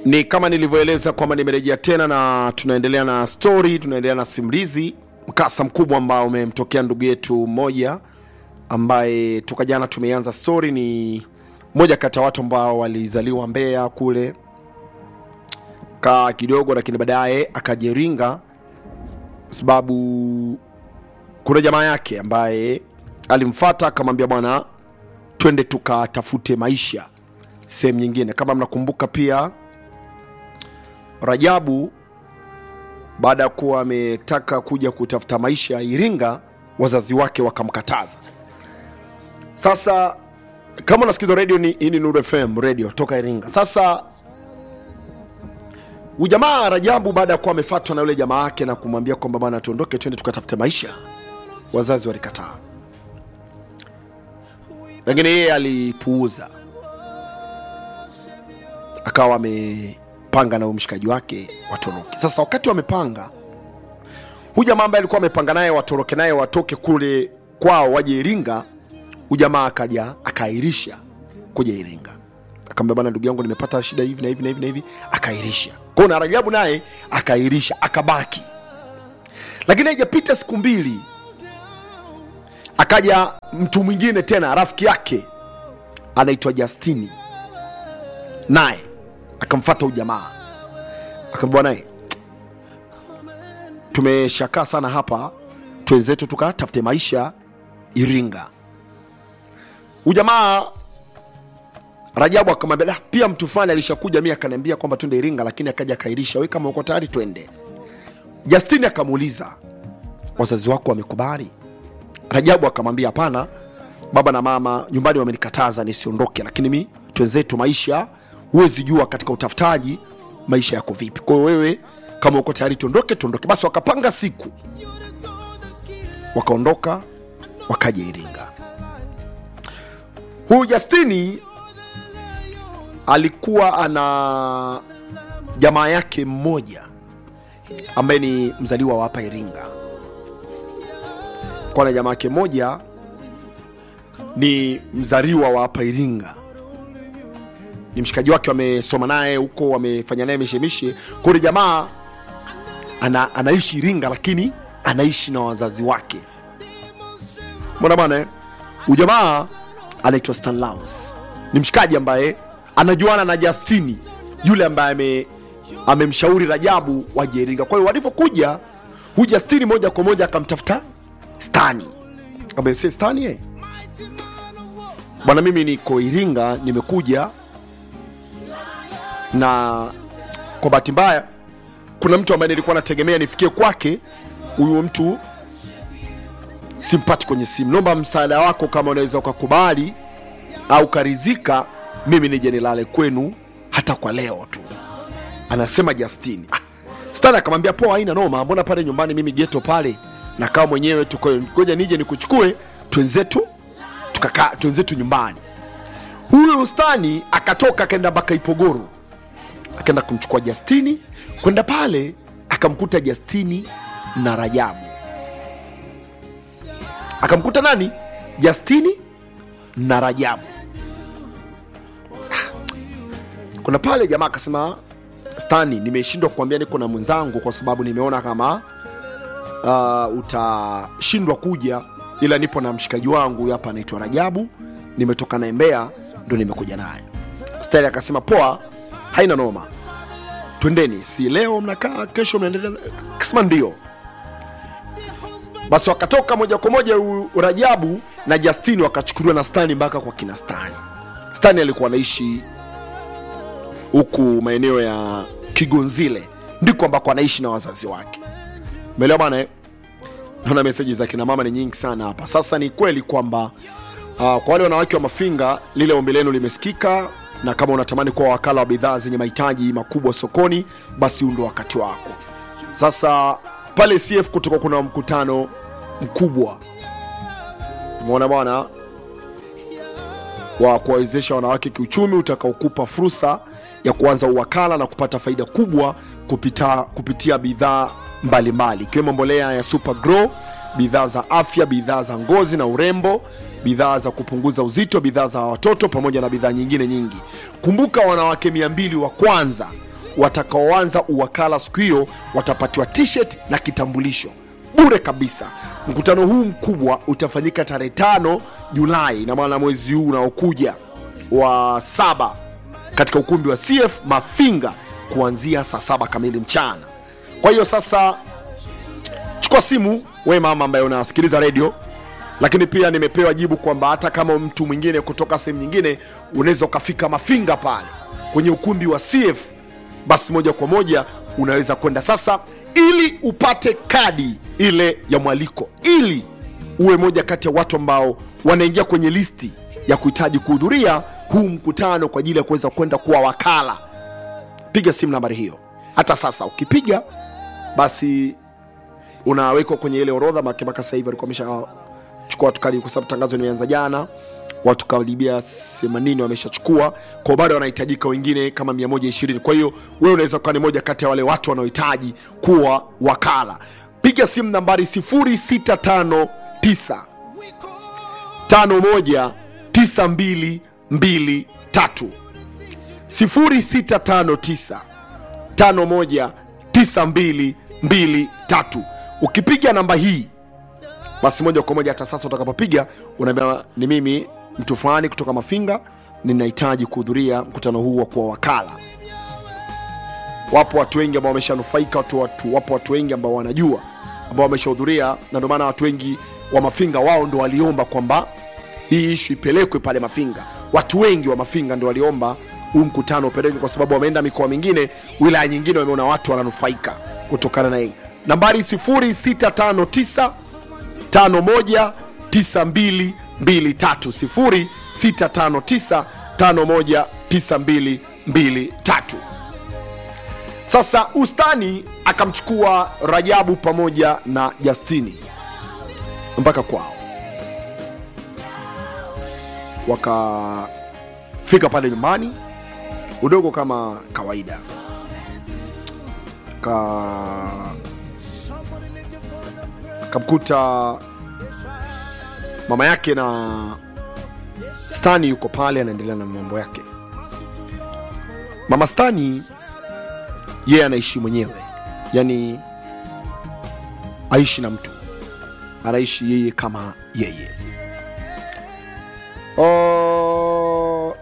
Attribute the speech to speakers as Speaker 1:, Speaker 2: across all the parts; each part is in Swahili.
Speaker 1: ni kama nilivyoeleza kwamba nimerejea tena na tunaendelea na story tunaendelea na simulizi mkasa mkubwa ambao umemtokea ndugu yetu mmoja ambaye toka jana tumeanza story ni moja kati ya watu ambao walizaliwa mbeya kule kaa kidogo lakini baadaye akajiringa sababu kuna jamaa yake ambaye alimfata akamwambia bwana twende tukatafute maisha sehemu nyingine kama mnakumbuka pia rajabu baada ya kuwa ametaka kuja kutafuta maisha ya iringa wazazi wake wakamkataza sasa kama unasikiza radio ni, hii ni Nuru FM radio toka iringa sasa ujamaa rajabu baada ya kuwa amefatwa na yule jamaa yake na kumwambia kwamba bana tuondoke twende tukatafute maisha wazazi walikataa lakini yeye alipuuza akawa amepanga na huyu mshikaji wake watoroke sasa wakati wamepanga huyu jamaa ambaye alikuwa amepanga naye watoroke naye watoke kule kwao waje iringa huyu jamaa akaja akaahirisha kuja iringa akamwambia bana ndugu yangu nimepata shida hivi na hivi na hivi na hivi akaahirisha kwao na rajabu naye akaahirisha akabaki lakini haijapita siku mbili akaja mtu mwingine tena rafiki yake anaitwa justini naye akamfata ujamaa akamwambia naye tumeshakaa sana hapa twenzetu tukatafute maisha iringa ujamaa rajabu akamwambia "Ah, pia mtu fulani alishakuja mi akaniambia kwamba twende iringa lakini akaja akairisha we kama uko tayari twende justini akamuuliza wazazi wako wamekubali rajabu akamwambia hapana baba na mama nyumbani wamenikataza nisiondoke lakini mi twenzetu maisha huwezi jua katika utafutaji maisha yako vipi kwa hiyo wewe kama uko tayari tuondoke tuondoke basi wakapanga siku wakaondoka wakaja iringa huyu justini alikuwa ana jamaa yake mmoja ambaye ni mzaliwa wa hapa iringa kwa na jamaa yake mmoja ni mzaliwa wa hapa iringa ni mshikaji wake wamesoma naye huko wamefanya naye mishemishe kule jamaa ana, anaishi iringa lakini anaishi na wazazi wake mona bana eh? ujamaa anaitwa stanlaus ni mshikaji ambaye anajuana na justini yule ambaye ame amemshauri rajabu waje iringa kwa hiyo walivyokuja huyu justini moja kwa moja akamtafuta stani amese stani eh? bwana mimi niko iringa nimekuja na kwa bahati mbaya kuna mtu ambaye nilikuwa nategemea nifikie kwake huyu mtu simpati kwenye simu naomba msaada wako kama unaweza ukakubali au karizika mimi nije nilale kwenu hata kwa leo tu anasema justini ah, stan akamwambia poa haina noma mbona pale nyumbani mimi geto pale nakaa mwenyewe tu kwa hiyo ngoja nije nikuchukue twenzetu tukakaa twenzetu nyumbani huyu stani akatoka akaenda mpaka ipogoro akaenda kumchukua justini kwenda pale akamkuta justini na rajabu akamkuta nani justini na rajabu kuna pale jamaa akasema stani nimeshindwa kuambia niko na mwenzangu kwa sababu nimeona kama uh, utashindwa kuja ila nipo na mshikaji wangu huyu hapa anaitwa rajabu nimetoka naye mbea ndo nimekuja naye stari akasema poa haina noma twendeni si leo mnakaa kesho mnaendelea akasema ndio basi wakatoka moja kwa moja u- rajabu na justini wakachukuliwa na stani mpaka kwa kina stani stani alikuwa anaishi huku maeneo ya kigonzile ndiko ambako anaishi na wazazi wake umeelewa bana eh? naona meseji za kina mama ni nyingi sana hapa sasa ni kweli kwamba uh, kwa wale wanawake wa mafinga lile ombi lenu limesikika na kama unatamani kuwa wakala wa bidhaa zenye mahitaji makubwa sokoni basi huu ndo wakati wako sasa pale cf kutoka kuna mkutano mkubwa umeona bwana wa kuwawezesha wanawake kiuchumi utakaokupa fursa ya kuanza uwakala na kupata faida kubwa kupita, kupitia bidhaa mbalimbali ikiwemo mbolea ya super grow bidhaa za afya bidhaa za ngozi na urembo bidhaa za kupunguza uzito bidhaa za watoto pamoja na bidhaa nyingine nyingi kumbuka wanawake 200 wa kwanza watakaoanza uwakala siku hiyo watapatiwa t-shirt na kitambulisho bure kabisa mkutano huu mkubwa utafanyika tarehe tano julai na maana mwezi huu unaokuja wa saba katika ukumbi wa cf mafinga kuanzia saa saba kamili mchana kwa hiyo sasa chukua simu we mama ambaye unasikiliza redio lakini pia nimepewa jibu kwamba hata kama mtu mwingine kutoka sehemu nyingine unaweza ukafika mafinga pale kwenye ukumbi wa cf basi moja kwa moja unaweza kwenda sasa ili upate kadi ile ya mwaliko ili uwe moja kati ya watu ambao wanaingia kwenye listi ya kuhitaji kuhudhuria huu mkutano kwa ajili ya kuweza kwenda kuwa wakala piga simu nambari hiyo hata sasa ukipiga basi unawekwa kwenye ile orodha make mpaka sasa hivi walikuwa wameshachukua watu karibu kwa sababu tangazo limeanza jana watu karibia 80 wameshachukua kwa bado wanahitajika wengine kama 120 kwa hiyo wewe unaweza kuwa ni moja kati ya wale watu wanaohitaji kuwa wakala piga simu nambari 0659 51 9223 0659 519223 ukipiga namba hii basi moja kwa moja hata sasa utakapopiga unaambia ni mimi mtu fulani kutoka mafinga ninahitaji kuhudhuria mkutano huu wa kuwa wakala wapo watu wengi ambao wameshanufaika watu, watu, wapo watu wengi ambao wanajua ambao wameshahudhuria na ndio maana watu wengi wa mafinga wao ndo waliomba kwamba hii ishu ipelekwe pale mafinga watu wengi wa mafinga ndo waliomba huu mkutano upelekwe kwa sababu wameenda mikoa mingine wilaya nyingine wameona watu wananufaika kutokana na hii nambari 0659 519223 sasa ustani akamchukua rajabu pamoja na justini mpaka kwao wakafika pale nyumbani udogo kama kawaida ka kamkuta mama yake na stani yuko pale anaendelea na mambo yake mama stani yeye anaishi mwenyewe yani aishi na mtu anaishi yeye kama yeye o...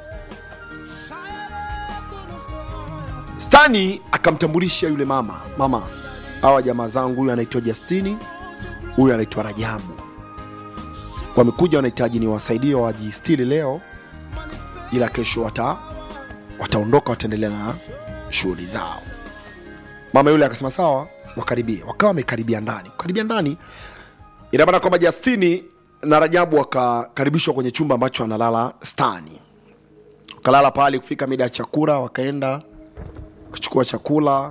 Speaker 1: stani akamtambulisha yule mama mama hawa jamaa zangu huyu anaitwa justini huyu anaitwa rajabu wamekuja wanahitaji ni wasaidie wajistili leo ila kesho wata wataondoka wataendelea na shughuli zao mama yule akasema sawa wakaribie wakawa wamekaribia ndani kukaribia ndani ina maana kwamba justini na rajabu wakakaribishwa kwenye chumba ambacho analala stani wakalala pale kufika mida ya chakula wakaenda wakachukua chakula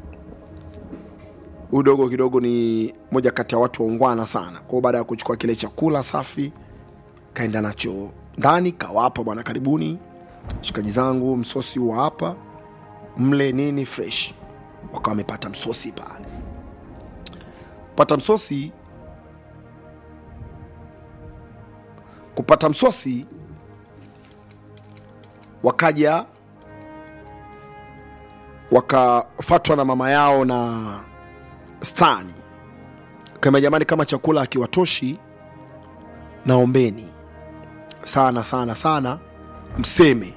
Speaker 1: huyu dogo kidogo ni moja kati ya watu waungwana sana kwao baada ya kuchukua kile chakula safi kaenda nacho ndani kawapa bwana karibuni shikaji zangu msosi huwa hapa mle nini fresh wakawa wamepata msosi pale pata msosi kupata msosi wakaja wakafatwa na mama yao na stani kama jamani kama chakula akiwatoshi naombeni sana sana sana mseme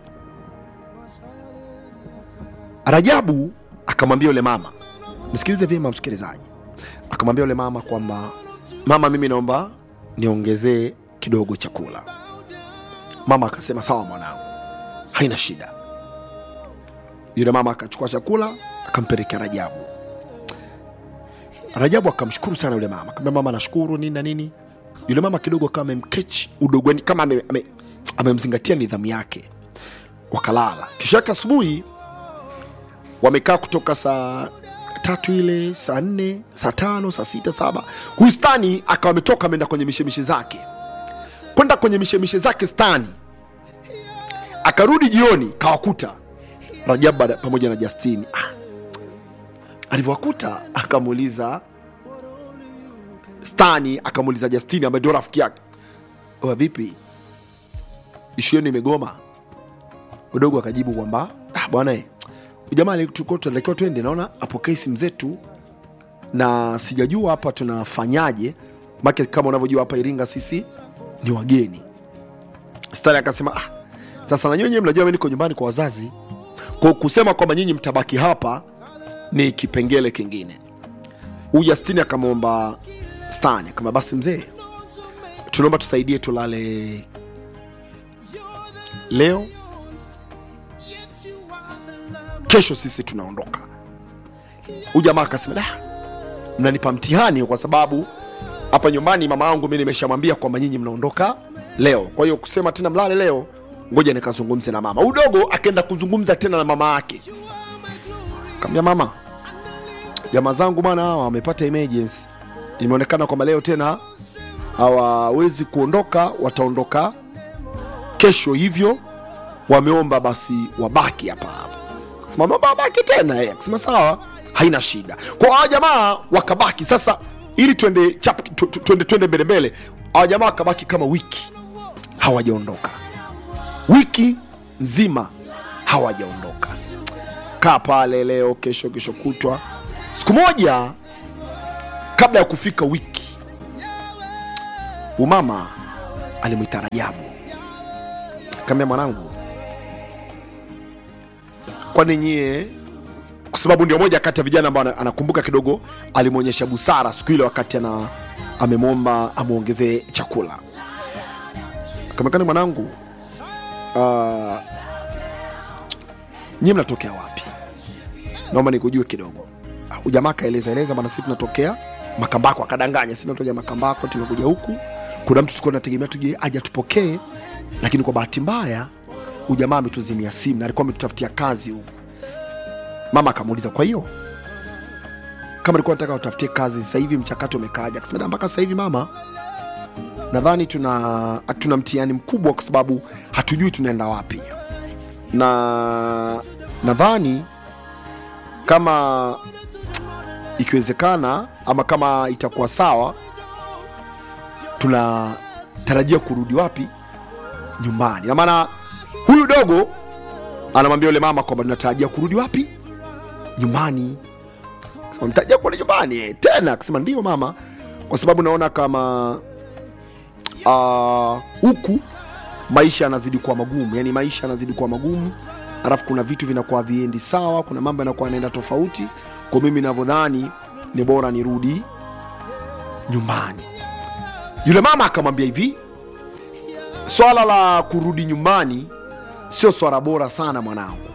Speaker 1: rajabu akamwambia yule mama nisikilize vyema msikilizaji akamwambia yule mama kwamba mama mimi naomba niongezee kidogo chakula mama akasema sawa mwanangu haina shida yule mama akachukua chakula akampelekea rajabu rajabu akamshukuru sana yule mama akamwambia mama nashukuru nini na nini yule mama kidogo akawa amemkechi udogoni kama amemzingatia ame, ame amemzingatia nidhamu yake wakalala kisha yake asubuhi wamekaa kutoka saa tatu ile saa nne saa tano saa sita saba huyu stani akawa ametoka ameenda kwenye mishemishe zake kwenda kwenye mishemishe zake stani akarudi jioni kawakuta rajabu bada- pamoja na justini ah. alivyowakuta akamuuliza stani akamuuliza justini ambaye ndio rafiki yake "Oya, vipi ishu yenu imegoma udogo akajibu kwamba ah, bwana eh, jamaa tulikuwa tunatakiwa twende naona apokee simu zetu na sijajua hapa tunafanyaje make kama unavyojua hapa iringa sisi ni wageni stari akasema ah, sasa na nyinyi mnajua mi niko nyumbani kwa wazazi kwa kusema kwamba nyinyi mtabaki hapa ni kipengele kingine huyu Justini akamwomba Stani kama basi mzee, tunaomba tusaidie tulale leo, kesho sisi tunaondoka. Huyu jamaa akasema da, mnanipa mtihani kwa sababu hapa nyumbani mama yangu mi nimeshamwambia kwamba nyinyi mnaondoka leo, kwa hiyo kusema tena mlale leo, ngoja nikazungumze na mama. Udogo akaenda kuzungumza tena na mama yake, kaambia mama, jamaa zangu bwana hawa wamepata emergency, imeonekana kwamba leo tena hawawezi kuondoka, wataondoka kesho, hivyo wameomba basi wabaki hapa hapa. Sema baba wabaki tena, yeye akasema sawa, haina shida. Kwa hawa jamaa wakabaki sasa, ili twende chap tu- tu- twende twende mbele mbele, hawa jamaa wakabaki kama wiki hawajaondoka, wiki nzima hawajaondoka kaa pale leo kesho kesho kutwa siku moja kabla ya kufika wiki umama alimwita rajabu kaambia mwanangu kwani nyie kwa sababu ndio moja kati ya vijana ambao ana- anakumbuka kidogo alimwonyesha busara siku ile wakati ana amemwomba amwongezee chakula kamekani mwanangu uh, nyie mnatokea wapi naomba nikujue kidogo Ah, ujamaa akaeleza eleza bana sisi tunatokea makambako akadanganya sisi tunatokea makambako tumekuja huku kuna mtu tulikuwa tunategemea tuje aje tupokee lakini kwa bahati mbaya ujamaa ametuzimia simu na alikuwa ametutafutia kazi huku mama akamuuliza kwa hiyo kama alikuwa nataka utafutie kazi sasa hivi mchakato umekaaja akasema "Da, mpaka sasa hivi mama nadhani tuna tuna mtihani mkubwa kwa sababu hatujui tunaenda wapi na nadhani kama ikiwezekana ama kama itakuwa sawa tunatarajia kurudi wapi nyumbani na maana huyu dogo anamwambia yule mama kwamba tunatarajia kurudi wapi nyumbani Akasema, mtarajia kurudi nyumbani eh, tena akasema ndio mama kwa sababu naona kama ah, huku maisha yanazidi kuwa magumu yani maisha yanazidi kuwa magumu alafu kuna vitu vinakuwa viendi sawa kuna mambo yanakuwa yanaenda tofauti kwa mimi navyodhani ni bora nirudi nyumbani yule mama akamwambia hivi swala la kurudi nyumbani sio swala bora sana mwanangu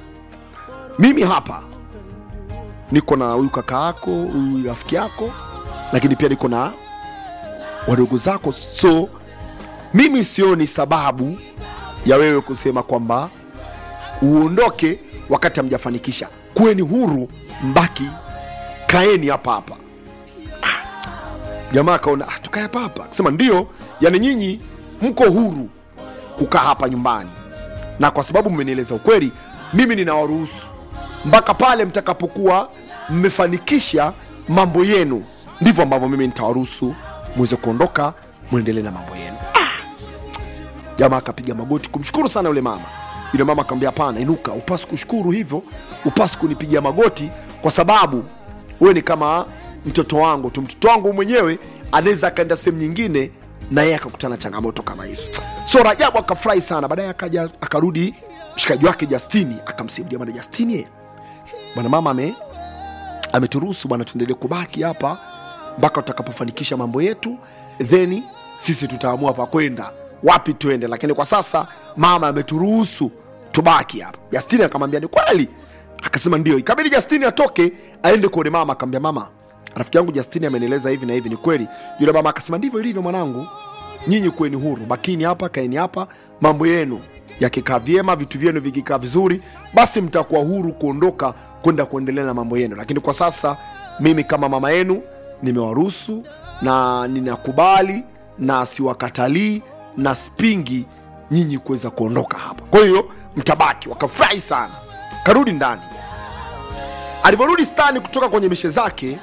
Speaker 1: mimi hapa niko na huyu kaka yako huyu rafiki yako lakini pia niko na wadogo zako so mimi sioni sababu ya wewe kusema kwamba uondoke wakati hamjafanikisha kuweni huru mbaki kaeni hapa hapa Ah, jamaa akaona ah, tukae hapa hapa akasema ndio yani nyinyi mko huru kukaa hapa nyumbani na kwa sababu mmenieleza ukweli mimi ninawaruhusu mpaka pale mtakapokuwa mmefanikisha mambo yenu ndivyo ambavyo mimi nitawaruhusu muweze kuondoka mwendelee na mambo yenu jamaa akapiga magoti kumshukuru sana yule mama yule mama akamwambia hapana inuka upasi kushukuru hivyo upasi kunipigia magoti kwa sababu wewe ni kama mtoto wangu tu mtoto wangu mwenyewe anaweza akaenda sehemu nyingine na yeye akakutana na changamoto kama hizo so rajabu akafurahi sana baadaye akaja akarudi mshikaji wake justini akamsaidia bwana justini eh, bwana mama ame ameturuhusu bwana tuendelee kubaki hapa mpaka tutakapofanikisha mambo yetu then sisi tutaamua pa kwenda wapi tuende lakini kwa sasa mama ameturuhusu tubaki hapa justini akamwambia ni kweli akasema ndio ikabidi justini atoke aende kuone mama akamwambia mama rafiki yangu justini amenieleza hivi na hivi ni kweli yule mama akasema ndivyo ilivyo mwanangu nyinyi kuweni huru bakini hapa kaeni hapa mambo yenu yakikaa vyema vitu vyenu vikikaa vizuri basi mtakuwa huru kuondoka kwenda kuendelea na mambo yenu lakini kwa sasa mimi kama mama yenu nimewaruhusu na ninakubali na siwakatalii na spingi nyinyi kuweza kuondoka hapa kwa hiyo mtabaki wakafurahi sana karudi ndani alivyorudi stani kutoka kwenye mishe zake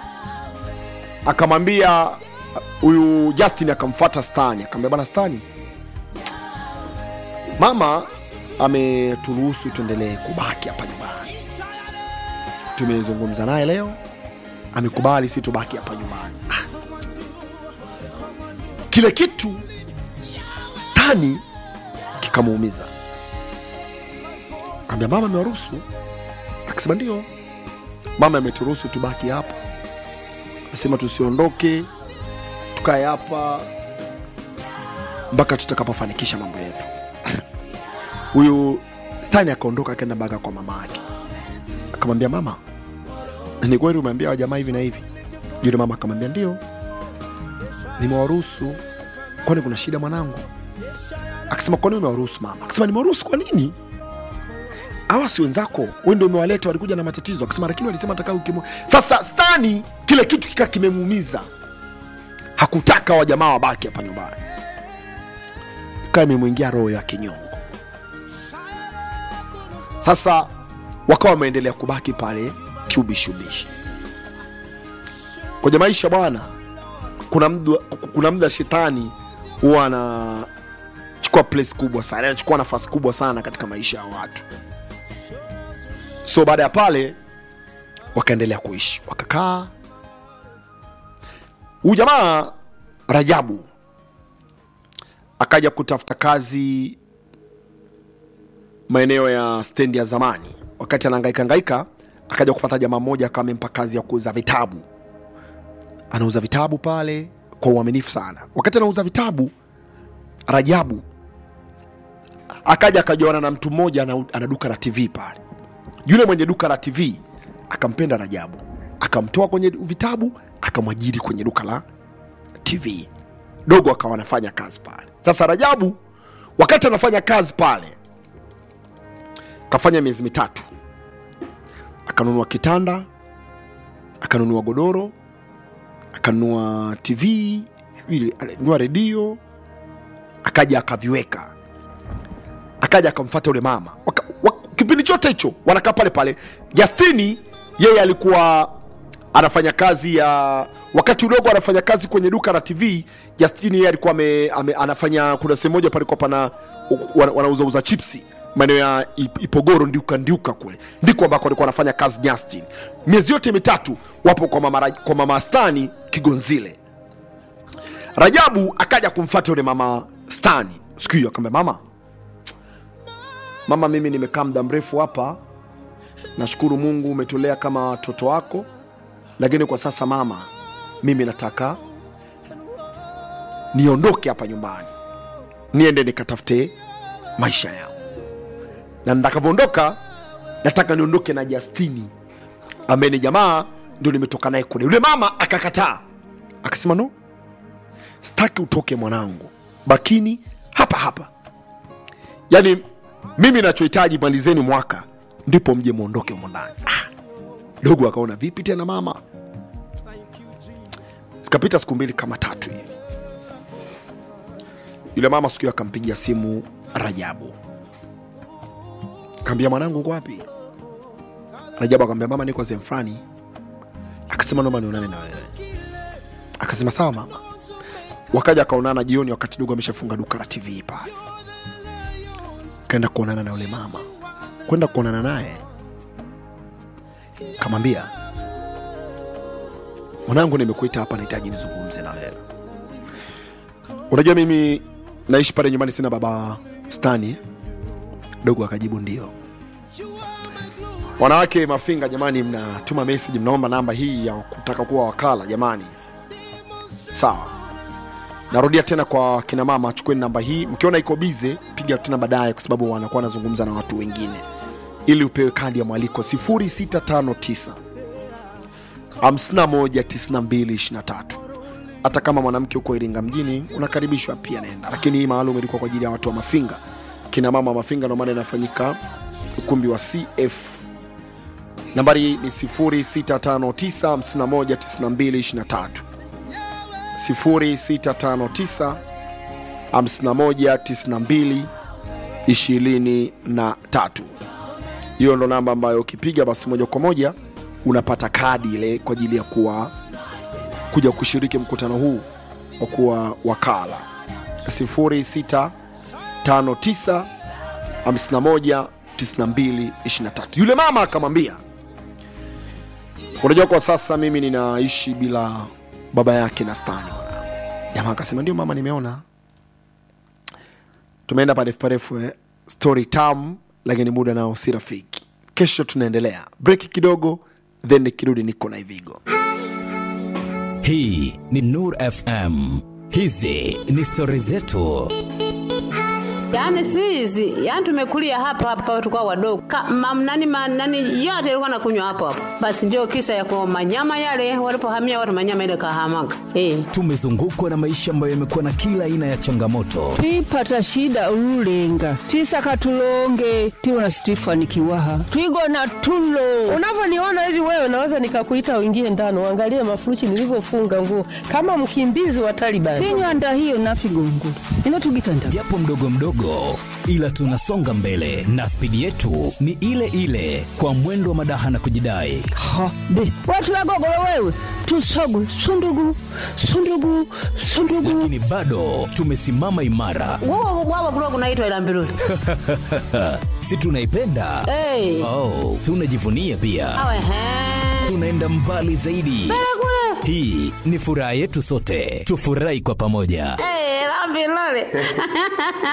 Speaker 1: akamwambia huyu justin akamfuata stani akamwambia bana stani mama ameturuhusu tuendelee kubaki hapa nyumbani tumezungumza naye leo amekubali si tubaki hapa nyumbani Ah. kile kitu stani kikamuumiza kaambia mama amewaruhusu akisema ndio mama ameturuhusu tubaki hapa amesema tusiondoke tukae hapa mpaka tutakapofanikisha mambo yetu huyu stani akaondoka akaenda mpaka kwa mama yake akamwambia mama ni kweli umeambia wajamaa hivi na hivi yule mama akamwambia ndio nimewaruhusu kwani kuna shida mwanangu akasema kwani umewaruhusu mama akasema nimewaruhusu kwa nini hawa si wenzako wewe ndio umewaleta walikuja na matatizo akasema lakini walisema nataka ukimo sasa stani kile kitu kika kimemuumiza hakutaka wajamaa wabaki hapa nyumbani ikawa imemwingia roho ya kinyongo sasa wakawa wameendelea kubaki pale kiubishubishi kwenye maisha bwana kuna mda, kuna mda shetani huwa anachukua place kubwa sana anachukua nafasi kubwa sana katika maisha ya watu so baada ya pale wakaendelea kuishi wakakaa huyu jamaa rajabu akaja kutafuta kazi maeneo ya stendi ya zamani wakati anahangaika hangaika akaja kupata jamaa mmoja akawa amempa kazi ya kuuza vitabu anauza vitabu pale kwa uaminifu sana wakati anauza vitabu rajabu akaja akajuana na mtu mmoja ana, ana duka la tv pale yule mwenye duka la tv akampenda rajabu akamtoa kwenye vitabu akamwajiri kwenye duka la tv dogo akawa anafanya kazi pale sasa rajabu wakati anafanya kazi pale kafanya miezi mitatu akanunua kitanda akanunua godoro akanunua tv vile, alinunua redio akaja akaviweka akaja akamfata yule mama Waka, wak, kipindi chote hicho wanakaa pale pale justini yeye alikuwa anafanya kazi ya wakati udogo anafanya kazi kwenye duka la tv justini yeye alikuwa ame, ame, anafanya kuna sehemu moja palikuwa pana wana- wanauzauza chipsi maeneo ya Ip- ipogoro ndiuka ndiuka kule ndiko ambako alikuwa anafanya kazi justin miezi yote mitatu wapo kwa mama, Raj- kwa mama stani kigonzile rajabu akaja kumfata yule mama stani siku hiyo akamwambia mama mama mimi nimekaa muda mrefu hapa nashukuru mungu umetulea kama watoto wako lakini kwa sasa mama mimi nataka niondoke hapa nyumbani niende nikatafute maisha yao na nitakavyoondoka nataka niondoke na justini ambaye ni jamaa ndio nimetoka naye kule yule mama akakataa akasema no sitaki utoke mwanangu bakini hapa hapa yaani mimi nachohitaji malizeni mwaka ndipo mje mwondoke humo ndani ah, dogo akaona vipi tena mama zikapita siku mbili kama tatu hivi yule mama siku hiyo akampigia simu rajabu kaambia mwanangu uko wapi rajabu akamwambia mama niko sehemu fulani akasema naomba nionane na wewe akasema sawa mama wakaja akaonana jioni wakati dogo ameshafunga duka la tv pale kaenda kuonana na yule mama kwenda kuonana naye kamwambia mwanangu nimekuita hapa nahitaji nizungumze na wewe unajua mimi naishi pale nyumbani sina baba stani dogo akajibu ndio wanawake mafinga jamani mnatuma message mnaomba namba hii ya kutaka kuwa wakala jamani sawa narudia tena kwa kina mama chukueni namba hii mkiona iko bize piga tena baadaye kwa sababu wanakuwa wanazungumza na watu wengine ili upewe kadi ya mwaliko 0659 519223 hata kama mwanamke huko iringa mjini unakaribishwa pia naenda lakini hii maalum ilikuwa kwa ajili ya watu wa mafinga kina mama wa mafinga ndio maana inafanyika ukumbi wa cf nambari ni 0659 519223 0659 5192 23 hiyo ndo namba ambayo ukipiga basi moja kwa moja unapata kadi ile kwa ajili ya kuwa kuja kushiriki mkutano huu wa kuwa wakala 0659 51 92 23 yule mama akamwambia unajua kwa sasa mimi ninaishi bila baba yake na stani mwanangu jamaa akasema ndio mama nimeona tumeenda parefu parefu eh. story tam lakini muda nao si rafiki kesho tunaendelea breki kidogo then nikirudi niko na ivigo
Speaker 2: hii ni nur fm hizi ni stori zetu
Speaker 3: Yaani si hizi, yaani tumekulia hapa hapa tukao wadogo. Ka, mam, nani, ma, nani yote ilikuwa nakunywa hapo hapo. Basi ndio kisa ya kwa manyama yale walipohamia watu manyama ile kahamaga. Eh.
Speaker 2: tumezungukwa na maisha ambayo yamekuwa na kila aina ya changamoto
Speaker 4: twipata shida ululenga twisaka tulonge twiwona situifanikiwaha twigona tulo
Speaker 5: unavyoniona hivi wewe naweza nikakuita uingie ndani uangalie mafuruchi nilivyofunga nguo kama mkimbizi wa Taliban.
Speaker 4: tinywanda hiyo nafigongula ino tugitanda
Speaker 2: japo mdogo mdogo ila tunasonga mbele na spidi yetu ni ile ile kwa mwendo wa madaha na kujidai
Speaker 4: ha be watulagogolo wewe tusogu sundugu sundugu sundugu
Speaker 2: lakini bado tumesimama imara
Speaker 3: Wao wao kulikuwa kunaitwa ila mbiruli.
Speaker 2: si tunaipenda
Speaker 3: Eh.
Speaker 2: oh, tunajivunia pia
Speaker 3: Awe he.
Speaker 2: tunaenda mbali zaidi hii ni furaha yetu sote tufurahi kwa pamoja
Speaker 3: Eh, la mbiruli.